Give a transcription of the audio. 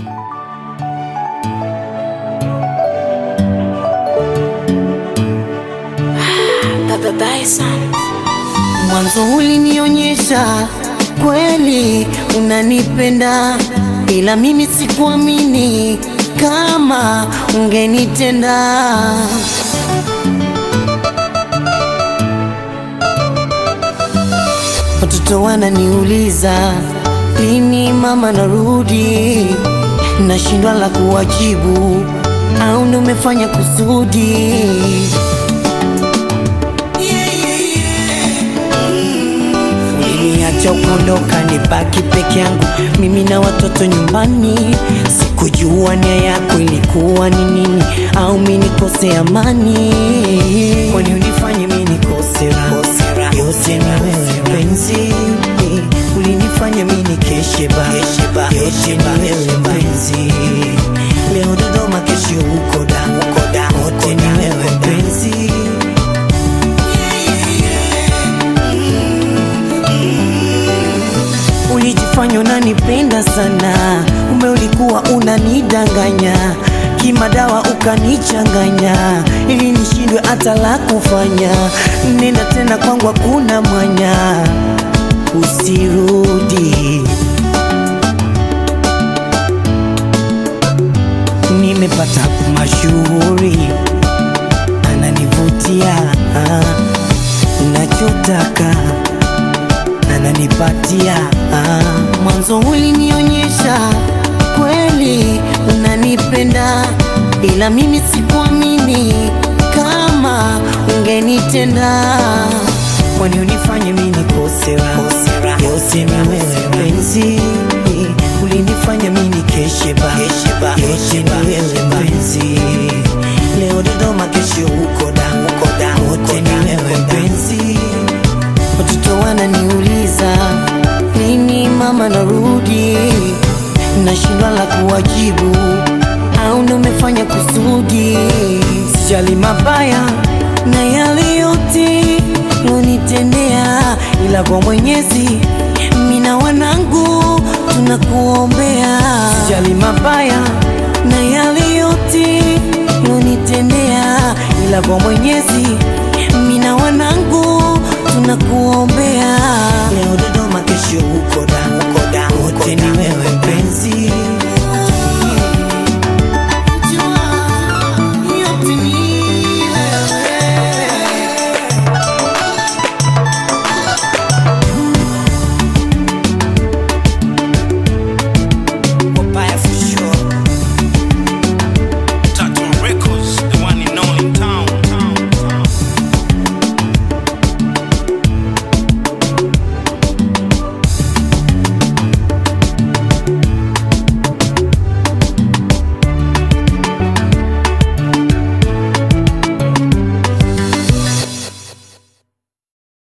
Baba Bison. Mwanzo ulinionyesha kweli unanipenda, ila mimi sikuamini kama ungenitenda. Watoto wananiuliza lini mama narudi, nashindwa la kuwajibu, au ndo umefanya kusudi? Uliniacha ukondoka, nibaki peke yangu mimi na watoto nyumbani. Sikujua nia yako ilikuwa ni nini, au mi nikose amani? Kwani unifanye mi nikose raha? Yote ni wewe mpenzi, ulinifanya mi nikeshe ba yote ni wewe mpenzi. Leo Dodoma, kesho uko da, wote ni wewe mpenzi. Ulijifanya unanipenda sana, ume ulikuwa unanidanganya kimadawa, ukanichanganya ili nishindwe hata la kufanya. Nenda tena kwangu, hakuna mwanya, usirudi. Nimepata mashuhuri, ananivutia nachotaka ananipatia ah. Mwanzo ulinionyesha kweli unanipenda, ila mimi sikuamini kama ungenitenda. Kwani unifanye mimi nikose raha? Yote ni wewe mpenzi, ulinifanya mimi nikeshe ba yote ni wewe mpenzi. Leo Dodoma, kesho uko da, wote ni wewe mpenzi. Watoto wananiuliza lini mama narudi, nashindwa la kuwajibu, au ndo umefanya kusudi? Sijali mabaya na yale yote lonitendea, ila kwa Mwenyezi mina wanangu tunakuombea. Sijali mabaya na yale yote lonitendea, ila kwa Mwenyezi mina wanangu tunakuombea. Leo Dodoma, kesho uko da, wote ni wewe